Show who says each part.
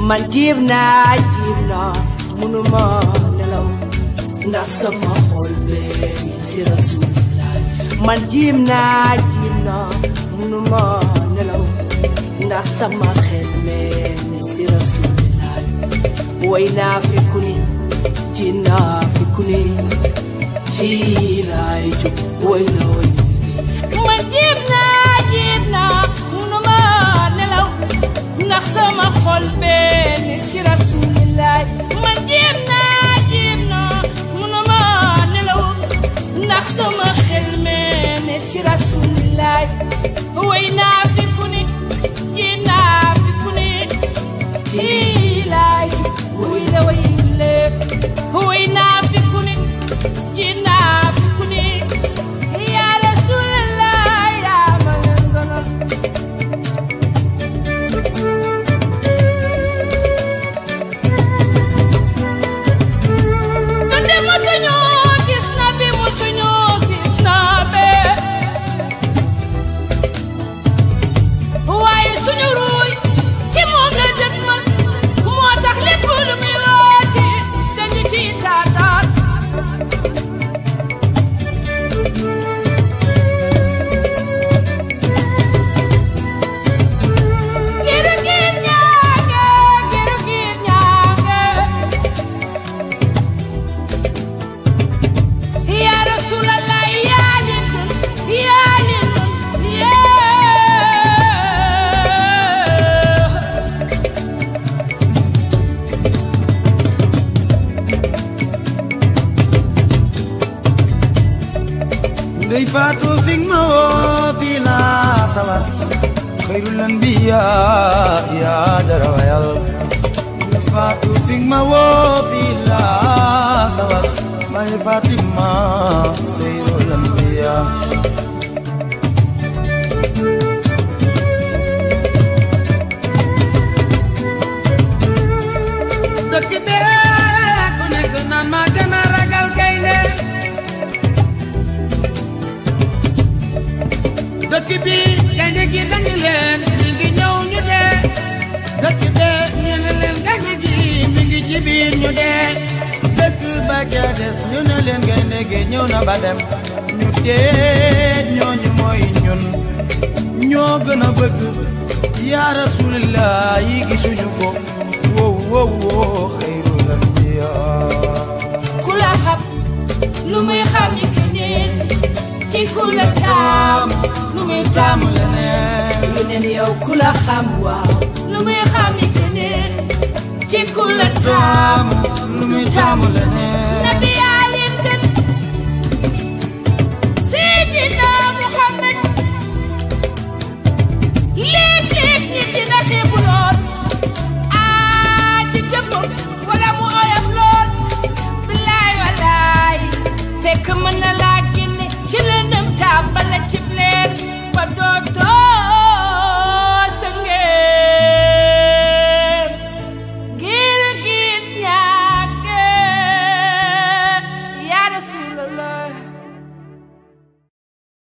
Speaker 1: man jiib naa jiib naa munuma nelaw ndax sama xol bee ngi si rasulillah man jiib naa jiib naa munuma nelaw ndax sama xel mee ngi si rasulillah way naa fi ku ni ji naa fi ku ni ji laay jóg way na way man jiib naa jiib naa munuma nelaw ndax sama xol bee ni si rasulillaay man jéem naa jéem naa munuma nelaw ndax sama xel mee ni si rasulillaay way naa fi ku ni ji naa fi ku ni ji laay way la way lépp way naa fi ku ni ji naa fi ku ni yaa rasulillaay yaa ma leen gënal Donde mosuñoo gis na bi mosuñoo gis na be waaye suñu ruuy ci moom la dëgmal moo tax lépp lu muy wooti dañu ci taataat giru giir ñaange giru giir ñaange Ya Rasulallah ya lindun ya lindun ya
Speaker 2: ndey faatu fig ma woo fii laa sawar xayrul anbiya yaa jara wayal ndey faatu fig ma woo fii laa sawar may Fatima xayrul anbiya dëkk bee ku nekk naan maa gën a ragal gaynde dëkk bi gaynde gi dangi leen mi ngi ñëw ñu dee dëkk bee ñu ne leen gaynde gi mi ngi ci biir ñu dee dëkk ba ca des ñu ne leen gaynde gi ñëw na ba dem ñu dee ñooñu mooy ñun ñoo gën a bëgg yaa rasulillah yi gisuñu ko wow wow wow xayrul anbiya
Speaker 1: ku la xam lu muy xam yi keneen ci ku la taam lu muy taam
Speaker 2: taamu leneen
Speaker 1: yeneen yow ku la xam waaw lu muy xam yi keneen ci ku la taam
Speaker 2: taamu lu muy taamu leneen